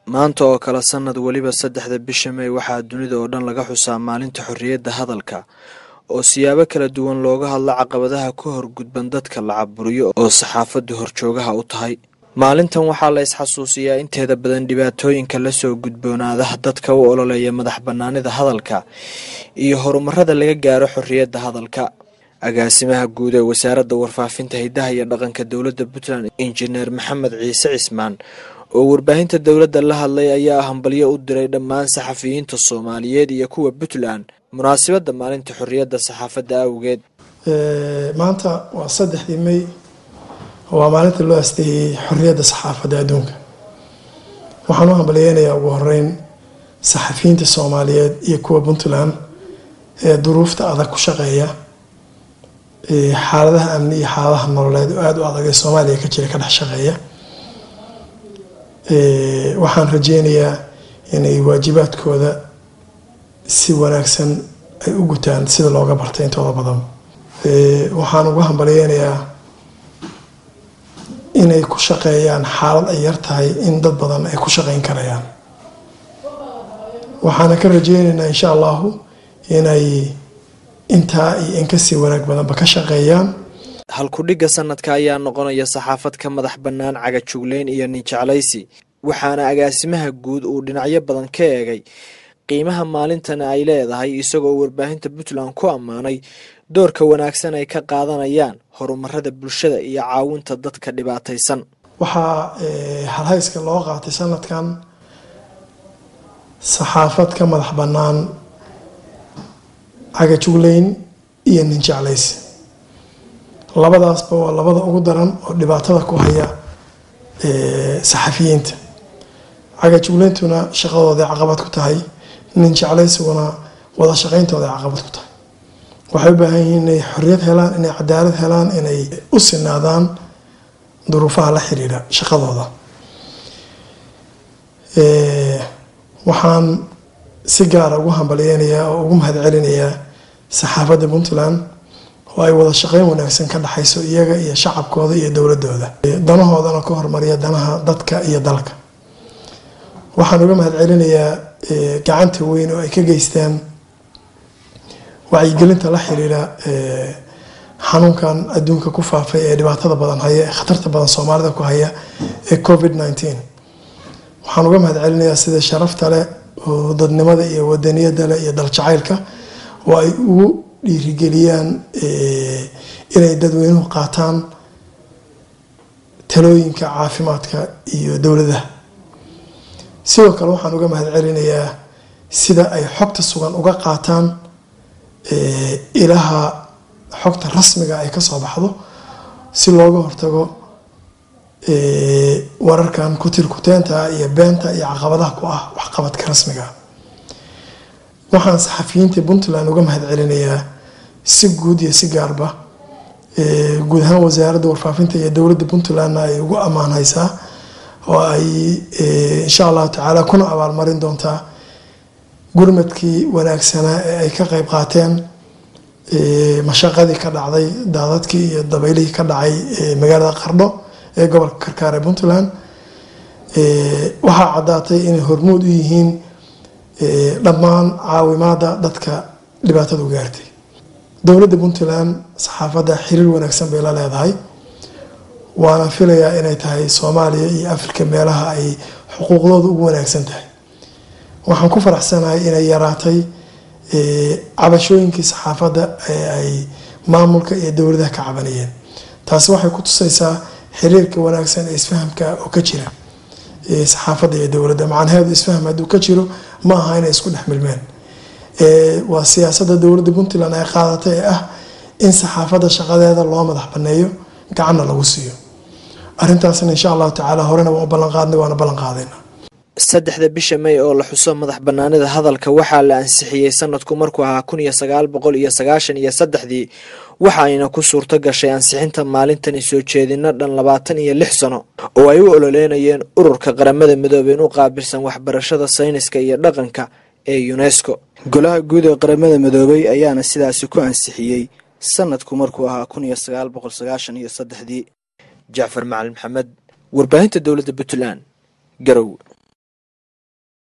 maanta oo kale sanad weliba saddexda bisha may waxaa dunida oo dhan laga xusaa maalinta xorriyadda hadalka oo siyaabo kala duwan looga hadlo caqabadaha ka hor gudban dadka la caburiyo oo saxaafaddu horjoogaha u tahay maalintan waxaa la isxasuusiyaa inteeda badan dhibaatooyinka lasoo gudboonaadaha dadka u ololeeya madax bannaanida hadalka iyo horumarada laga gaaro xorriyadda hadalka agaasimaha guud ee wasaaradda warfaafinta hiddaha iyo dhaqanka dowladda puntland injineer maxamed ciise cismaan oo warbaahinta dowladda la hadlay ayaa hambalyo u diray dhammaan saxafiyiinta soomaaliyeed iyo kuwa puntland munaasabadda maalinta xorriyadda saxaafadda awgeed maanta waa saddexdii may waa maalinta loo asteeyey xorriyadda saxaafadda adduunka waxaan u hambalyeynayaa ugu horeyn saxafiyiinta soomaaliyeed iyo kuwa puntland ee duruufta adag ku shaqeeya xaaladaha amni iyo xaaladaha nololeed oo aada u adag ee soomaaliya ka jira ka dhex shaqeeya waxaan rajeynayaa inay waajibaadkooda si wanaagsan ay u gutaan sida looga bartay intooda badan waxaan ugu hambalyeynayaa inay ku shaqeeyaan xaalad ay yar tahay in dad badan ay ku shaqeyn karayaan waxaana ka rajeyneynaa insha allahu inay intaa iyo in kasii wanaag badanba ka shaqeeyaan halkudhigga sanadka ayaa noqonaya saxaafad ka madax bannaan cagajugleyn iyo ninjeclaysi waxaana agaasimaha guud uu dhinacyo badan ka eegay qiimaha maalintana ay leedahay isagoo warbaahinta puntland ku ammaanay doorka wanaagsan ay ka qaadanayaan horumarada bulshada iyo caawinta dadka dhibaataysan waxaa halhayska loo qaatay sanadkan saxaafad ka madax bannaan cagajugleyn iyo ninjeclaysi labadaasba waa labada ugu daran oo dhibaatada ku haya saxafiyiinta cagajuglayntuna shaqadooday caqabad ku tahay nin jeclaysiguna wada shaqayntooday caqabad ku tahay waxay u baahan yihiin inay xorriyad helaan inay cadaalad helaan inay u sinaadaan duruufaha la xiriira shaqadooda waxaan si gaara ugu hambalyeynayaa oo ugu mahadcelinayaa saxaafadda puntland oo ay wada shaqeyn wanaagsan ka dhexayso iyaga iyo shacabkooda iyo dowladooda danahoodana ka hormariya danaha dadka iyo dalka waxaan uga mahadcelinayaa gacanta weyn oo ay ka geystaan wacyigelinta la xiriira xanuunkan adduunka ku faafay ee dhibaatada badan haya ee khatarta badan soomaalida ku haya ee covid nneteen waxaan uga mahadcelinayaa sida sharafta leh oo dadnimada iyo wadaniyada leh iyo daljacaylka oo ay ugu dhiirigeliyaan inay dadweynuhu qaataan talooyinka caafimaadka iyo dowladaha sidoo kale waxaan uga mahadcelinayaa sida ay xogta sugan uga qaataan ilaha xogta rasmiga ay kasoo baxdo si looga hortago wararkan kutirkuteenta iyo beenta iyo caqabadaha ku ah waxqabadka rasmiga waxaan saxafiyiinta puntland uga mahadcelinayaa si guud iyo si gaarba guud ahaan wasaaradda warfaafinta iyo dowladda puntlandna ay ugu ammaanhaysaa oo ay insha allahu tacaala kuna abaalmarin doontaa gurmadkii wanaagsanaa ee ay ka qeyb qaateen mashaqadii ka dhacday daadadkii iyo dabeylihii ka dhacay magaalada qardho ee gobolka karkaar ee puntland waxaa caddaatay inay hormuud u yihiin dhammaan caawimaada dadka dhibaatadu gaartay dowladda puntland saxaafadda xiriir wanaagsan bay la leedahay waana filayaa inay tahay soomaaliya iyo afrika meelaha ay xuquuqdooda ugu wanaagsan tahay waxaan ku faraxsanahay inay yaraatay cabashooyinkii saxaafadda ee ay maamulka iyo dowladaha ka cabanayeen taasi waxay ku tusaysaa xiriirka wanaagsan ee isfahamka oo ka jira saxaafadda iyo dowladda macnaheedu isfaham hadduu ka jiro ma aha inay isku dhex milmeen waa siyaasada dowladda puntland ay qaadatay ee ah in saxaafadda shaqadeeda loo madax baneeyo gacanna lagu siiyo arintaasna insha allahu tacaala horena waan u ballanqaadnay waana ballanqaadayna saddexda bisha may oo la xuso madax bannaanida hadalka waxaa la ansixiyey sanadku markuu ahaa kun iyo sagaal boqol iyo sagaashan iyo saddexdii waxaayna ku suurto gashay ansixinta maalintani soo jeedino dhan labaatan iyo lix sano oo ay u ololeynayeen ururka qaramada midoobeen u qaabilsan waxbarashada sayniska iyo dhaqanka ee unesco golaha guud ee qaramada midoobay ayaana sidaasi ku ansixiyey sanadku markuu ahaa kun iyo sagaal boqol sagaashan iyo saddexdii jacfar macalin maxamed warbaahinta dowladda puntland garow